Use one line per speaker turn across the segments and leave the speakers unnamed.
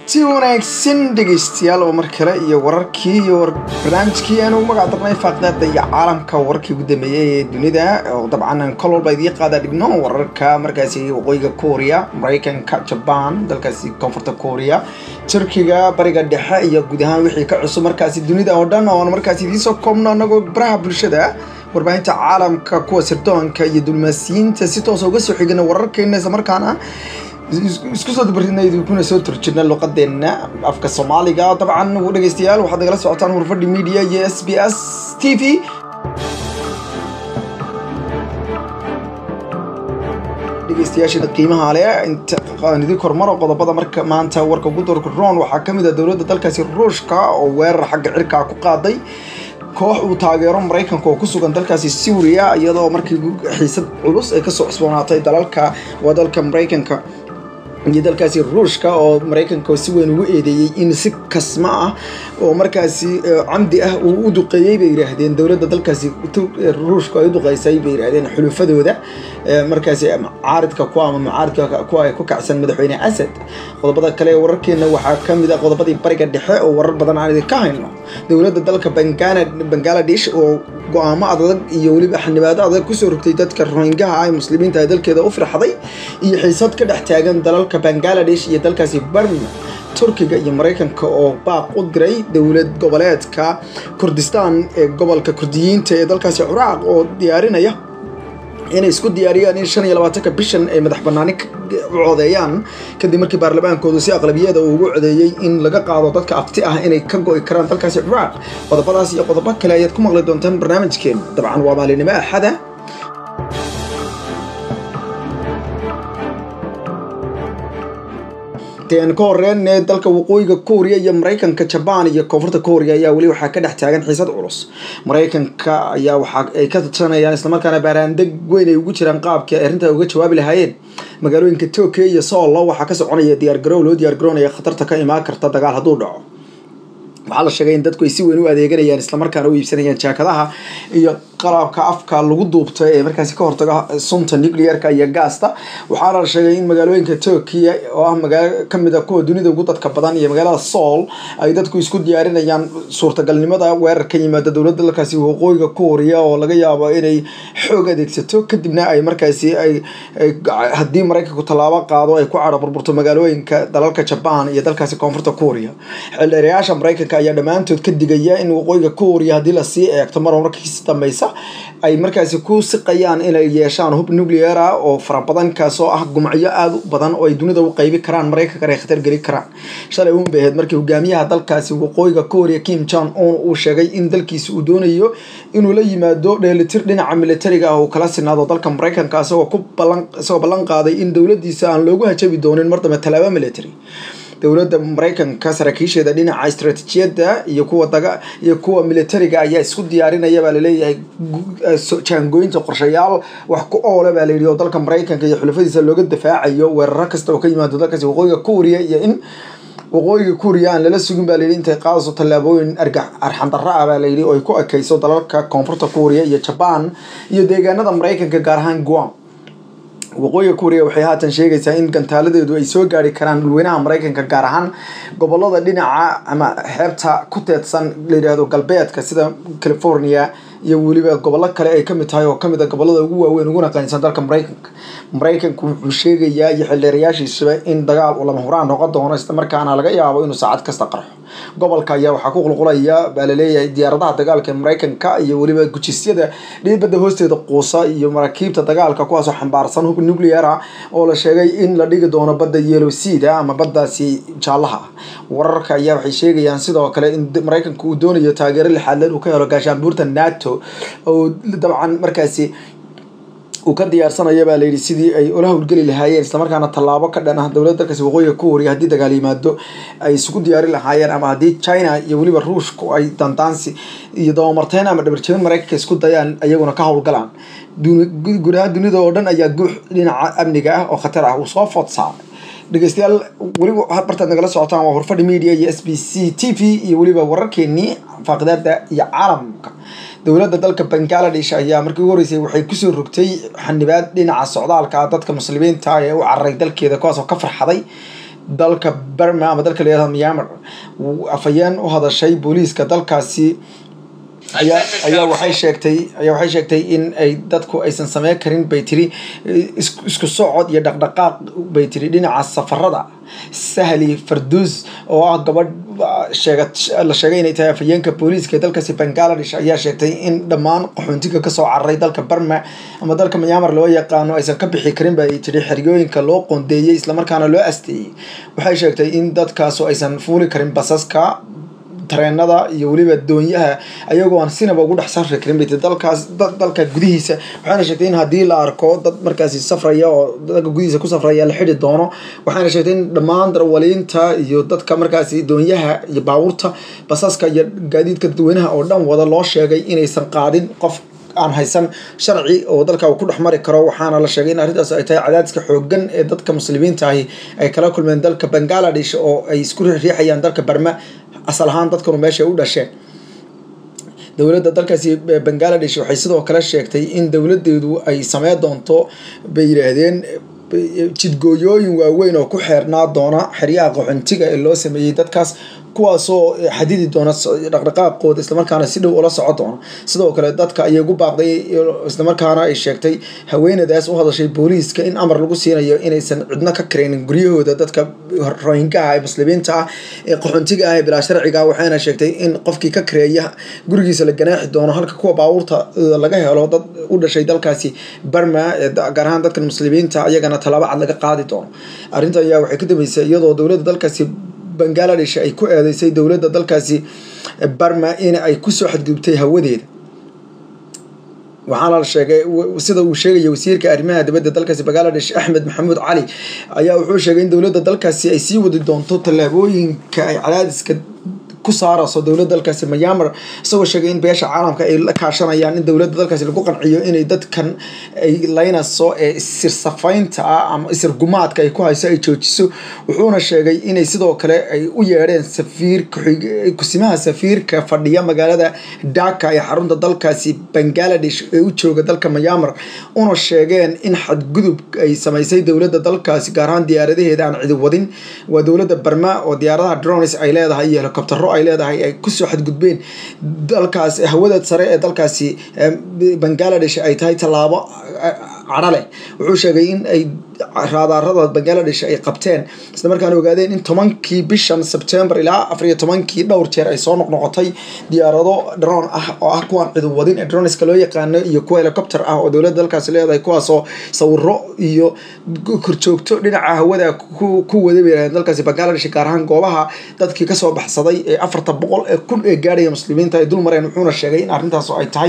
si wanaagsan dhegaystayaal oo mar kale iyo wararkii iyo barnaamijkii aan ugu magac darnay faaqdaada iyo caalamka wararkii ugu dambeeyey ee dunida oo dabcan aan kol walba idiin qaada dhigno wararka markaasi waqooyiga korea maraykanka jaban dalkaasi koonfurta korea turkiga bariga dhexe iyo guud ahaan wixii ka cusub markaasi dunida oo dhan oon markaasi idiin soo koobno anagoo baraha bulshada warbaahinta caalamka kuwa sirdoonka iyo dulmaasiyiinta si toosa uga soo xigana wararkeena isla markaana isku soo dabarinay kuna soo turjirna luqadeena afka soomaaliga dabcan dhegeystayaal waxaad nagala socotaan warfadhi media iyo s b s t v dhegeystayaasha qiimaha leh inta idin kormaro qodobada marka maanta warka ugu doorka ron waxaa kamid ah dowladda dalkaasi ruushka oo weerar xagga cirkaa ku qaaday koox uu taageero maraykanka oo ku sugan dalkaasi suuriya iyadoo markii xiisad culus ay kasoo cusboonaatay dalalka waa dalka maraykanka iyo dalkaasi ruushka oo maraykanka si weyn ugu eedeeyey in si kasma ah oo markaasi camdi ah uu u duqeeyey bay yidhaahdeen dowladda dalkaasi ruushka ay u duqeysay bay yidhahdeen xulufadooda markaasi mucaaridka ku ama mucaaridka ku ay ku kacsan madaxweyne asad qodobada kale ee wararkeena waxaa kamid ah qodobadii bariga dhexe oo warar badan aan idinka hayno dowladda dalka bangaladesh oo go-aamo adag iyo weliba xanibaado adag kusoo rogtay dadka rohingaha ah ee muslimiinta ee dalkeeda u firxday iyo xiisad ka dhex taagan dalalka bangaladesh iyo dalkaasi barma turkiga iyo maraykanka oo baaq u diray dowlad goboleedka kurdistaan ee gobolka kurdiyiinta ee dalkaasi ciraaq oo diyaarinaya inay isku diyaariyaan in shan iyo labaatanka bishan ay madax banaani u codeeyaan kadib markii baarlamaankoodu si aqlabiyada uu ugu codeeyey in laga qaado dadka afti ah inay ka go'i karaan dalkaasi ciraaq qodobadaas iyo qodobo kale ayaad ku maqli doontaan barnaamijkeen dabcan waa maalinimo axada n ka horeen ee dalka waqooyiga korea iyo maraykanka jabaan iyo koonfurta korea ayaa weli waxaa ka dhex taagan xiisad culus maraykanka ayaa waxa ay ka tashanayaan islamarkaana baaraandeg weyn ay ugu jiraan qaabkii ay arrintaa uga jawaabi lahaayeen magaalooyinka tokyo iyo soolo waxaa ka soconaya diyaargarow loo diyaargaroonaya khatarta ka imaan karta dagaal hadduu dhaco waxaa la sheegay in dadku ay si weyn u adeeganayaan islamarkaana u iibsanayaan jaakadaha iyo qalabka afka lagu duubto ee markaasi ka hortaga sunta nuclearka iyo gaasta waxaana la sheegay in magaalooyinka turkiya oo ah magaalo kamid a kuwa dunida ugu dadka badan iyo magaalada soul ay dadku isku diyaarinayaan suurtagalnimada weerar ka yimaada dowladda dalkaasi waqooyiga korea oo laga yaabo inay xoog adeegsato kadibna ay markaasi ay haddii maraykanku tallaabo qaado ay ku cadho burburto magaalooyinka dalalka jabaan iyo dalkaasi koonfurta korea xildheerayaasha maraykanka ayaa dhammaantood ka digaya in waqooyiga korea haddii lasii eegto mar markiisi dambeysa ay markaasi ku siqayaan inay yeeshaan hub nuclear ah oo farabadan kaasoo ah gumacyo aada u badan oo ay dunida u qeybi karaan maraykankan ay khatar geli karaan shalay uun bay ahayd markii hogaamiyaha dalkaasi waqooyiga korea kim jong un uu sheegay in dalkiisi uu doonayo inuu la yimaado dheelitir dhinaca militariga ah uu kala sinaado dalka maraykanka isagoo ku balan isagoo ballan qaaday in dowladiisa aan loogu hajabi doonin mar dambe tallaabo military dowladda maraykanka saraakiisheeda dhinaca istaraatiijiyadda iyo kuwa daga iyo kuwa militariga ayaa isku diyaarinaya baa laleeyahay jaangooyinta qorshayaal wax ku oole baa layidhi oo dalka maraykanka iyo xulafadiisa looga dafaacayo weeraro kasta oo ka yimaado dalkaasi waqooyiga korea iyo in waqooyiga korea aan lala sugin baa layidhi intay qaadayso tallaabooyin argax arxandarro ah baa layidhi oo ay ku ekeyso dalalka koonfurta korea iyo jabaan iyo deegaanada maraykanka gaar ahaan guam waqooyiga korea waxay haatan sheegaysaa in gantaaladeedu ay soo gaari karaan dhulweynaha maraykanka gaar ahaan gobolada dhinaca ama xeebta ku teedsan layidhaahdo galbeedka sida california iyo weliba gobollo kale ay kamid tahay oo kamid a gobolada ugu waaweyn uguna qaynsan dalka maraykanka maraykanku wuxuu sheegayaa iyo xildheerayaashiisuba in dagaal uu lama huraan noqon doono islamarkaana laga yaabo inuu saacad kasta qarxo gobolka ayaa waxaa ku qulqulaya baa laleeyahay diyaaradaha dagaalka ee maraykanka iyo weliba gujisyada dhiibadda hoosteeda quusa iyo maraakiibta dagaalka kuwaasoo xambaarsan hub nuclear ah oo la sheegay in la dhigi doono badda yellow seada ama baddaasi jaallaha wararka ayaa waxay sheegayaan sidoo kale in maraykanka uu doonayo taageero lixaadleed uu ka helo gaashaanbuurta nato oo dabcan markaasi uu ka diyaarsanayo baa layidhi sidii ay ula howlgeli lahaayeen islamarkaana tallaabo ka dhan ah dowladda dalkaasi waqooyiga korea haddii dagaal yimaado ay isugu diyaari lahaayeen ama haddii china iyo weliba ruushku ay dandaansi iyo dabamarteyn ama dhabarjebin maraykanka isku dayaan iyaguna ka howlgalaan guud ahaan dunida oo dhan ayaa guux dhinaca amniga ah oo khatar ah uu soo food saaray dhegeystayaal weliba bartaad nagala socotaan waa horfadhi media iyo s b c t v iyo weliba wararkeenii faaqidaada iyo caalamka dowladda dalka bangaladesh ayaa markii ugu horeysay waxay kusoo rogtay xanibaad dhinaca socdaalka dadka muslimiinta ee u cararay dalkeeda kuwaasoo ka farxaday dalka berma ama dalka layihahdo myanmar afhayeen u hadashay booliiska dalkaasi ayaa ayaa waxay sheegtay ayaa waxay sheegtay in ay dadku aysan sameyn karin bay tiri isku socod iyo dhaqdhaqaaq bay tiri dhinaca safarada sahli farduus oo ah gabadh sheega la sheegay inay tahay afhayeenka booliiska ee dalkaasi bangaladesh ayaa sheegtay in dhammaan qaxoontiga kasoo cararay dalka barma ama dalka myanmar loo yaqaano aysan ka bixi karin bay tiri xeryooyinka loo qoondeeyey islamarkaana loo asteeyey waxay sheegtay in dadkaasu aysan fuuli karin basaska tareenada iyo weliba doonyaha ayagoo aan sinaba ugu dhex safri karin bay dalkaas dalka gudihiisa waxaana sheegtay in haddii la arko dad markaasi safraya oo dalka gudihiisa ku safraya la xidhi doono waxaana sheegtay in dhammaan darwaliinta iyo dadka markaasi doonyaha iyo baabuurta basaska iyo gaadiidka dadweynaha oo dhan wada loo sheegay inaysan qaadin qof aan haysan sharci oo dalka uu ku dhex mari karo waxaana la sheegay in arrintaas ay tahay cadaadiska xoogan ee dadka muslimiinta ahi ay kala kulmeen dalka bangaladesh oo ay isku riixayaan dalka barma asal ahaan dadkanu meesha u dhasheen dowladda dalkaasi bangaladesh waxay sidoo kale sheegtay in dowladeedu ay samey doonto bay yidhaahdeen jidgooyooyin waaweyn oo ku xeernaa doona xeryaha qaxontiga ee loo sameeyey dadkaas kuwaasoo xadidi doona dhaqdhaqaaqooda islamarkaana si dhow ula soco doona sidoo kale dadka ayay ugu baaqday islamarkaana ay sheegtay haweenadaas u hadashay booliiska in amar lagu siinayo inaysan cidno ka karaynin guryahooda dadka rohingaha ee muslimiinta ah ee qaxoontiga ah ee bilaa sharciga waxayna sheegtay in qofkii ka kareeya gurigiisa la ganaaxi doono halka kuwa baabuurta laga helo dad u dhashay dalkaasi barma gaar ahaan dadkan muslimiinta ayagana tallaabo cad laga qaadi doono arrinta ayaa waxay ka dambeysay iyadoo dowladda dalkaasi bangaladesh ay ku eedeysay dowladda dalkaasi barma in ay kusoo xadgudubtay hawadeeda waxaana la sheegay sida uu sheegaya wasiirka arrimaha dibadda dalkaasi bangaladesh axmed maxamuud cali ayaa wuxuu sheegay in dowladda dalkaasi ay sii wadi doonto tallaabooyinka ay cadaadiska ku saarayso dowladda dalkaasi myanmar isagoo sheegay in beesha caalamka ay la kaashanayaan in dowladda dalkaasi lagu qanciyo inay dadkan ay laynayso ee isirsafaynta ah ama isirgumaadka ay ku hayso ay joojiso wuxuuna sheegay inay sidoo kale ay u yeedheen safiir kusimaha safiirka fadhiya magaalada dhaka ee xarunta dalkaasi bangaladesh ee u jooga dalka myanmar una sheegeen in xadgudub ay samaysay dowladda dalkaasi gaar ahaan diyaaradaheeda aan cidi wadin waa dowladda barma oo diyaaradaha drones ay leedahay iyo helicoptero ay leedahay ay kusoo xadgudbeen dalkaas hawada sare ee dalkaasi bangaladesh ay tahay tallaabo cadho leh wuxuu sheegay in ay raadaarada bangaladesh ay qabteen isla markaana ogaadeen in tobankii bishan sebtembar ilaa afar iyo tobankii dhowr jeer ay soo noqnoqotay diyaarado drone ah oo ah kuwaan cidu wadin ee droneska loo yaqaano iyo kuwa helicopter ah oo dowladda dalkaasi leedahay kuwaasoo sawiro iyo korjoogto dhinaca hawada ku wada bay dalkaasi bangaladesh gaar ahaan goobaha dadkii kasoo baxsaday ee afarta boqol ee kun ee gaadhaya muslimiinta ay dul mareen wuxuuna sheegay in arrintaas ay tahay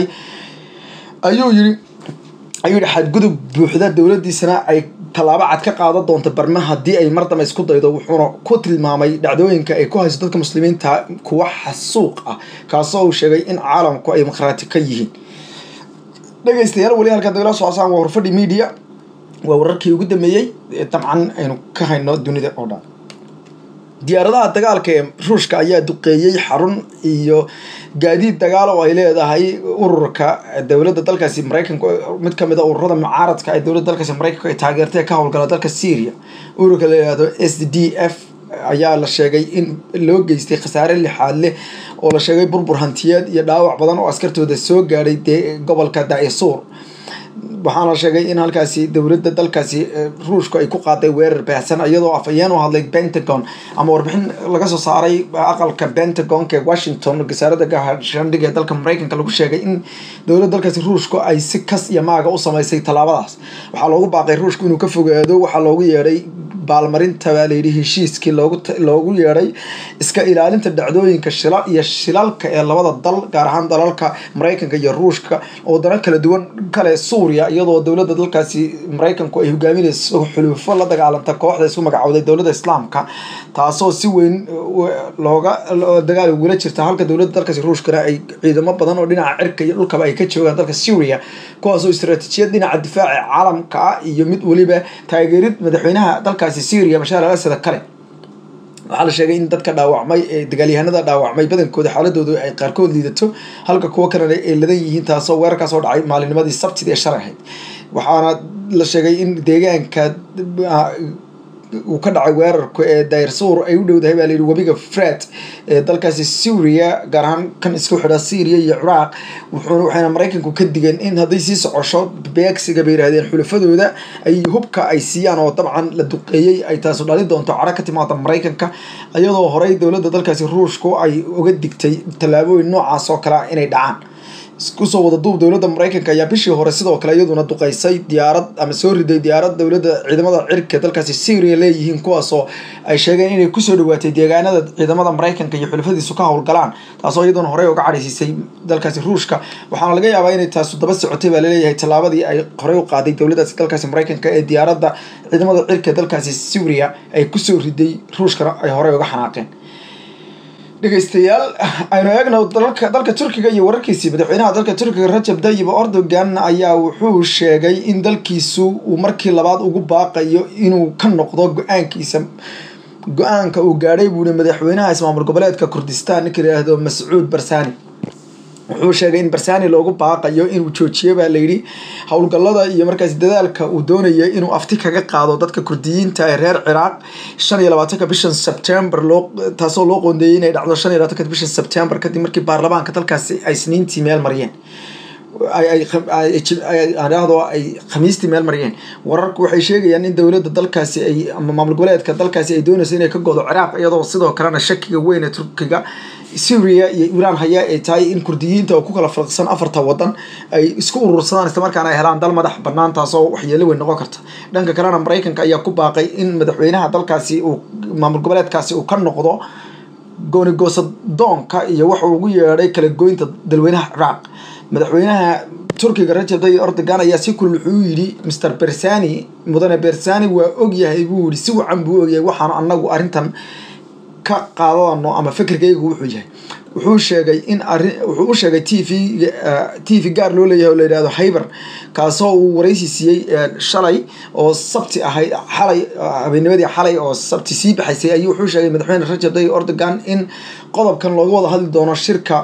ayuu yiri ayuu yihi xadgudub buuxda dowladiisana ay tallaabo cad ka qaadan doonto barma haddii ay mar dambe isku daydo wuxuuna ku tilmaamay dhacdooyinka ay ku hayso dadka muslimiinta kuwa xasuuq ah kaasoo uu sheegay in caalamku ay makhraati ka yihiin dhegeystayaal weli halkan dagala socosaan waa horfadhi media waa wararkii ugu dambeeyey dabcan aynu ka hayno dunida oo dhan diyaaradaha dagaalka ee ruushka ayaa duqeeyey xarun iyo gaadiid dagaal oo ay leedahay ururka dowladda dalkaasi maraykanka mid kamid a ururada mucaaradka ee dowladda dalkaasi maraykanka ay taageertay ka howlgala dalka syria ururka la yihahdo s d f ayaa la sheegay in loo geystay khasaare lixaad leh oo la sheegay burbur hantiyeed iyo dhaawac badan oo askartooda soo gaadhay dee gobolka daisuur waxaana sheegay in halkaasi dowladda dalkaasi ruushku ay ku qaaday weerar baahsan iyadoo afhayeen u hadlay pentagon ama warbixin laga soo saaray aqalka pentagonka ee washington wasaarada gaashaandhiga ee dalka maraykanka lagu sheegay in dowladda dalkaasi ruushku ay si kas iyo maaga u samaysay tallaabadaas waxaa loogu baaqay ruushku inuu ka fogaado waxaa loogu yeedhay baalmarinta baa layidhi heshiiskii loogu loogu yeedhay iska ilaalinta dhacdooyinka shila iyo shilalka ee labada dal gaar ahaan dalalka maraykanka iyo ruushka oo dana kala duwan kale suuriya iyadoo dowladda dalkaasi maraykanku ay hogaaminayso xuluufo la dagaalanta kooxda isku magacowday dowladda islaamka taasoo si weyn looga dagaal ugula jirta halka dowladda dalkaasi ruushkana ay ciidamo badan oo dhinaca cirka iyo dhulkaba ay ka joogaan dalka syria kuwaasoo istaraatiijiyad dhinaca difaaca caalamka ah iyo mid weliba taageerid madaxweynaha dalkaasi syria bashaar al asad kale waxaa la sheegay in dadka dhaawacmay ee dagaalyahanada dhaawacmay badankooda xaaladoodu ay qaarkood liidato halka kuwo kalena ay ladan yihiin taasoo weerarkaas oo dhacay maalinimadii sabtida ee shalay ahayd waxaana la sheegay in deegaanka uu ka dhacay weerarku ee dayrsuur ay u dhowdahay baa layidhi webiga fred ee dalkaasi suuriya gaar ahaan kan isku xidha syriya iyo ciraaq wuxuuna waxayna maraykanku ka digeen in hadday sii socosho beegsiga bay yidhahdeen xulafadooda ay hubka ay siiyaan oo dabcan la duqeeyey ay taasu dhali doonto cadho ka timaada maraykanka iyadoo horey dowladda dalkaasi ruushku ay uga digtay tallaabooyin noocaas oo kale inay dhacaan kusoo wada duub dowladda maraykanka ayaa bishii hore sidoo kale iyaduna duqeysay diyaarad ama soo riday diyaarad dowladda ciidamada cirka dalkaasi syria leeyihiin kuwaasoo ay sheegeen inay kusoo dhawaatay deegaanada ciidamada maraykanka iyo xulafadiisu ka howlgalaan taasoo iyaduna horey uga cadhaysiisay dalkaasi ruushka waxaana laga yaabaa inay taasu daba socotay baa laleeyahay tallaabadii ay horey u qaaday dowladdaasi dalkaasi maraykanka ee diyaaradda ciidamada cirka dalkaasi syria ay kusoo riday ruushkana ay horey uga xanaaqeen dhegeystayaal aynu eegno dalka dalka turkiga iyo wararkiisii madaxweynaha dalka turkiga rajab tayyib erdogan ayaa wuxuu sheegay in dalkiisu uu markii labaad ugu baaqayo inuu ka noqdo go-aankiisa go-aanka uu gaadhay buuhi madaxweynaha ismaamul goboleedka kurdistan ninka yidhaahdo mascuud barsani wuxuu sheegay in barsani loogu baaqayo inuu joojiyo baa layidhi howlgallada iyo markaas dadaalka uu doonaya inuu afti kaga qaado dadka kurdiyiinta ee reer ciraaq shan iyo labaatanka bishan sebtember loo taasoo loo qoondeeyey inay dhacdo shan iyo labaatanka bishan sebtember kadib markii baarlamaanka dalkaasi ay sniintii meel mariyeen adhaahdo ay khamiistii meel mariyeen wararku waxay sheegayaan in dowladda dalkaasi ay ama maamul goboleedka dalkaasi ay doonayso inay ka godo ciraaq iyadoo sidoo kalena shakiga weyn ee turkiga syria iyo iiraan haya ay tahay in kurdiyiinta oo ku kala firqsan afarta wadan ay isku urursadaan islamarkaana ay helaan dal madax banaan taasoo waxyeelo weyn noqon karta dhanka kalena maraykanka ayaa ku baaqay in madaxweynaha dalkaasi uu maamul goboleedkaasi uu ka noqdo goonigoosadoonka iyo wuxuu ugu yeedhay kala goynta dalweynaha ciraaq madaxweynaha turkiga rajab tayyib erdogan ayaa si kulul wuxuu yidhi mr bersani mudane bersani waa ogyahay buu yihi si wacan buu ogyahay waxaanu anagu arrintan ka qaadano ama fikirkaygu wuxuu yahay wuxuu sheegay in arrin wuxuu u sheegay t v t v gaar loo leeyahay oo la yidhahdo hyber kaasoo uu waraysi siiyey shalay oo sabti ahayd xalay habeennimadii xalay oo sabti sii baxaysay ayuu wuxuu sheegay madaxweyne rajab tayyib erdogan in qodobkan looga wada hadli doono shirka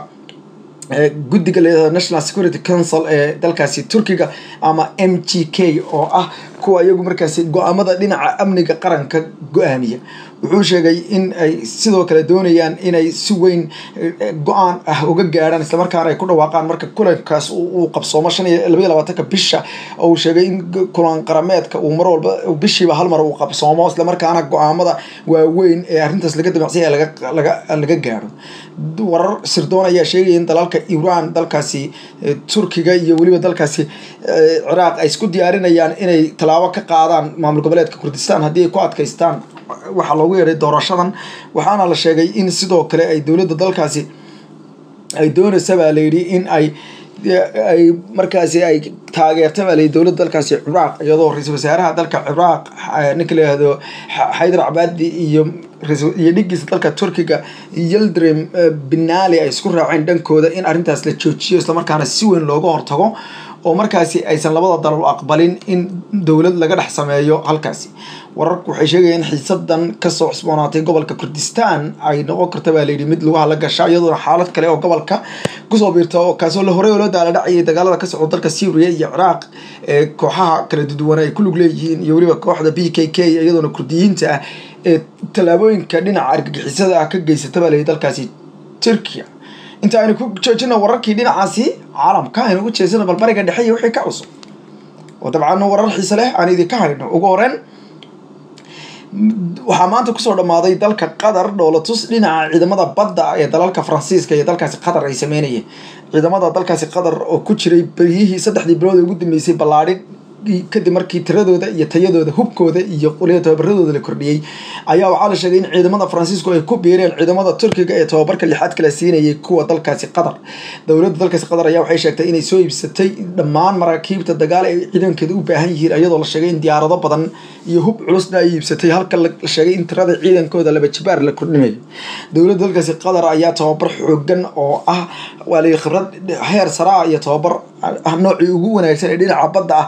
guddiga layihahdo national security council ee dalkaasi turkiga ama m g k oo ah kuwa iyagu markaasi go-aamada dhinaca amniga qaranka go-aamiya wuxuu sheegay in ay sidoo kale doonayaan inay si weyn go-aan ah uga gaadhaan islamarkaana ay ku dhawaaqaan marka kulankaas uu qabsoomo shan iyo labaiyo labaatanka bisha oo uu sheegay in kulan qarameedka uu mar walba bishiiba hal mar uu qabsoomo islamarkaana go-aamada waaweyn ee arrintaas laga damacsanya laga laga gaadho warar sirdoon ayaa sheegaya in dalalka iiraan dalkaasi turkiga iyo weliba dalkaasi ciraaq ay isku diyaarinayaan inay tallaabo ka qaadaan maamul goboleedka kurdistan haddii ay ku adkaystaan waxaa loogu yeedhay doorashadan waxaana la sheegay in sidoo kale ay dowladda dalkaasi ay doonaysa baa layidhi in ay ay markaasi ay taageerta baa layidhi dowladda dalkaasi ciraaq iyadoo ra-iisul wasaaraha dalka ciraaq ninka la yihahdo xaydar cabaadi iyo iyo dhigiisa dalka turkiga yeldrim binali ay isku raaceen dhankooda in arrintaas la joojiyo islamarkaana si weyn looga hortago oo markaasi aysan labada dalal aqbalin in dowlad laga dhex sameeyo halkaasi wararku waxay sheegayaan in xiisadan kasoo cusboonaatay gobolka kurdistan ay noqon karta baa layidhi mid lugaha la gasha iyadoona xaalad kale oo gobolka kusoo biirta oo kaasoo horey oo loo daala dhacayay dagaalada ka socda dalka syria iyo ciraaq ee kooxaha kala duduwan ay ku lug leeyihiin iyo weliba kooxda b k k iyadoona kurdiyiinta ah ee tallaabooyinka dhinaca argagixisada ah ka geysata baa layidhi dalkaasi turkiya inta aynu ku joojino wararkii dhinacaasi caalamka aynu ugu jeesano balbariga dhexe iyo wixii ka cusub oo dabcan warar xiise leh aan idinka hayno ugu horeen waxaa maanta kusoo dhammaaday dalka qatar dhoolatus dhinaca ciidamada badda ee dalalka faransiiska iyo dalkaasi qatar ay sameynayeen ciidamada dalkaasi qatar oo ku jiray beryihii saddexdii bilood ee ugu dambeysay ballaadhin kadib markii tiradooda iyo tayadooda hubkooda iyo qoliya tababaradooda la kordhiyey ayaa waxaa la sheegay in ciidamada faransiisku ay ku biireen ciidamada turkiga ee tababarka lixaad kala siinayay kuwa dalkaasi qatar dowladda dalkaasi qatar ayaa waxay sheegtay inay soo iibsatay dhammaan maraakiibta dagaal ay ciidankeeda u baahan yihiin iyadoo la sheegay in diyaarado badan iyo hub culusna ay iibsatay halka la sheegay in tirada ciidankooda laba jibaar la kordhinayo dowladda dalkaasi qatar ayaa tababar xoogan oo ah waa la khibrad heer saraa iyo tababar noocii ugu wanaagsan ee dhinaca badda ah sii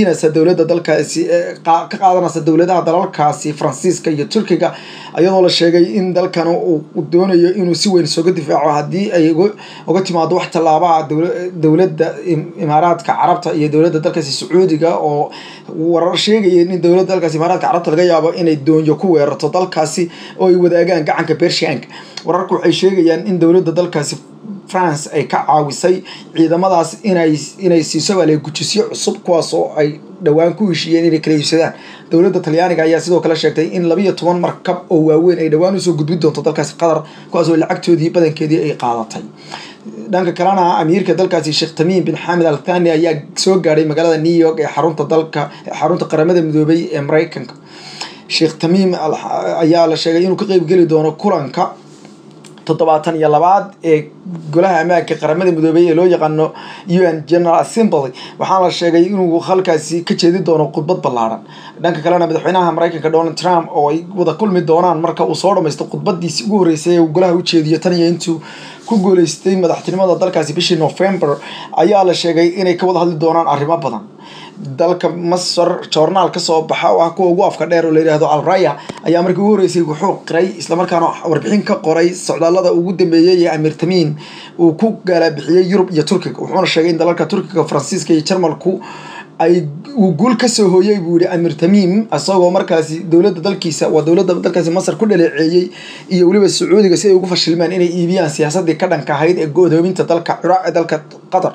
siinaysa dowladda dalkaasi ka qaadanaysa dowladaha dalalkaasi faransiiska iyo turkiga iyadoo la sheegay in dalkan uu doonayo inuu si weyn isoga difaaco haddii ay uga timaado wax tallaabaha dowladda imaaraadka carabta iyo dowladda dalkaasi sacuudiga oo warar sheegaya in dowladda dalkaasi imaaraadka carabta laga yaabo inay doonyo ku weerarto dalkaasi oo ay wadaagaan gacanka bershianka wararku waxay sheegayaan in dowladda dalkaasi france ay ka caawisay ciidamadaas inay inay siiso baale gujisyo cusub kuwaas oo ay dhowaan ku heshiiyeen inay kala iibsadaan dowladda talyaaniga ayaa sidoo kale sheegtay in labiyo toban markab oo waaweyn ay dhowaan usoo gudbin doonto dalkaasi qatar kuwaas oo lacagtoodii badankeedii ay qaadatay dhanka kalena amiirka dalkaasi sheekh tamiim bin xamed al thani ayaa soo gaadhay magaalada new york ee xarunta dalka xarunta qaramada midoobay ee mareykanka sheekh tamiim ayaa la sheegay inuu ka qeybgeli doono kulanka toddobaatan iyo labaad ee golaha ammaanka qaramada midoobey ee loo yaqaano u n general assembly waxaana la sheegay inuu halkaasi ka jeedi doono khudbad ballaadhan dhanka kalena madaxweynaha mareykanka donald trump oo ay wada kulmi doonaan marka uu soo dhamaysto khudbadiisi ugu horreysay ee uu golaha u jeediyo tan iyo intuu ku guuleystay madaxtinimada dalkaasi bishii november ayaa la sheegay inay ka wada hadli doonaan arrimo badan dalka masar joornaal kasoo baxa oo ah kuwa ugu afka dheer oo la yidhaahdo alraya ayaa markii ugu horreysay wuxuu qiray islamarkaana warbixin ka qoray socdaalada ugu dambeeyey ee amir tamiin uu ku gaalabixiyey yurub iyo turkiga wuxuuna sheegay in dalalka turkiga faransiiska iyo jarmalku ay uu guul kasoo hooyey buu yihi amir tamiim isagoo markaasi dowladda dalkiisa waa dowladda dalkaasi masar ku dhaleeceeyey iyo weliba sacuudiga si ay ugu fashilmaan inay iibiyaan siyaasadii ka dhanka ahayd ee go-doominta dalka ciraaq ee dalka qatar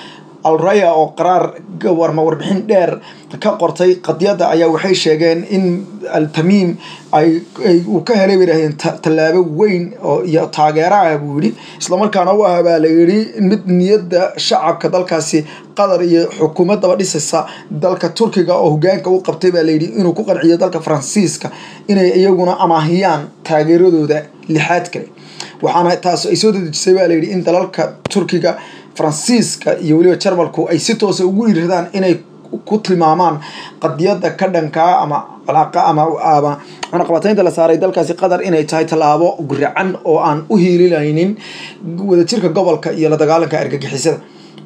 alraya oo qaraar warma warbixin dheer ka qortay qadiyadda ayaa waxay sheegeen in altamiim ay uu ka helay bay yidhahdeen tallaabo weyn oo iyo taageero ah buu yidhi islamarkaana u ah baa la yidhi mid niyadda shacabka dalkaasi qatar iyo xukuumaddaba dhisaysa dalka turkiga oo hogaanka u qabtay baa layidhi inuu ku qanciyo dalka faransiiska inay iyaguna amaahiyaan taageeradooda lixaad kale waxaana taas ay soo dedejisay baa layidhi in dalalka turkiga faransiiska iyo weliba jarmalku ay si toosa ugu dhiiradaan inay ku tilmaamaan qadiyadda ka dhankaa ama calaaqa ama ama cunaqabataynta la saaray dalkaasi qatar inay tahay tallaabo guracan oo aan u hiilinaynin wadajirka gobolka iyo la dagaalanka argagixisada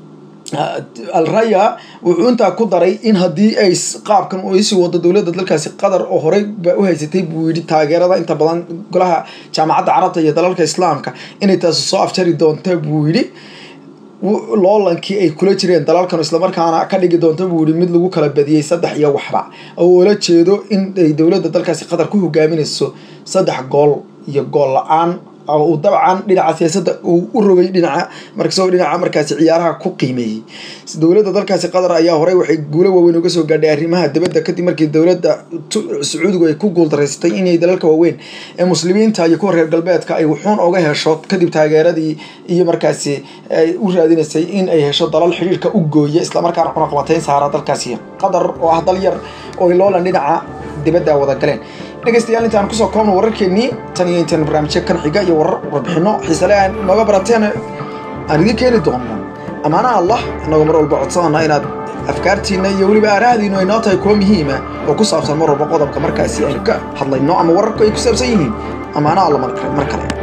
alraya wuxuu intaa ku daray in haddii ay qaabkan u isii wado dowladda dalkaasi qatar oo horey ba u haysatay buu yidhi taageerada inta badan golaha jaamacadda carabta iyo dalalka islaamka inay taasi soo afjari doonta buu yidhi loolankii ay kula jireen dalalkan islamarkaana ka dhigi doonta buu yihi mid lagu kala badiyey saddex iyo waxba oo ula jeedo in ay dowladda dalkaasi qatar ku hogaaminayso saddex gool iyo gool la-aan uu dabcan dhinaca siyaasadda uu u rogay dhinaca markasoo dhinaca markaasi ciyaaraha ku qiimeeyey dowladda dalkaasi qatar ayaa horey waxay guulo waaweyn uga soo gaadhay arrimaha dibadda kadib markii dowladda sacuudigu ay ku guuldareysatay inay dalalka waaweyn ee muslimiinta iyo kuwa reer galbeedka ay wuxuun oga hesho kadib taageeradii iyo markaasi ay u raadinaysay in ay hesho dalal xidhiirka u gooya islamarkaana cunaqabatayn saara dalkaasi qatar oo ah dal yar oo loolan dhinaca dibadda wada galeen dhegeystayaal intaan kusoo koobno wararkeennii tan iyo intaan barnaamijyo kan xiga iyo warar warbixino xiisale aan nooga barateen aan idiin keeni doono ammaanaha allah annagoo mar walba codsanana inaad afkaartiina iyo weliba aaraahdiinu ay noo tahay kuwo muhiima oo ku saabsan mar walba qodobka markaasi aynu ka hadlayno ama wararku ay ku saabsan yihiin ammaanaha alla mar kale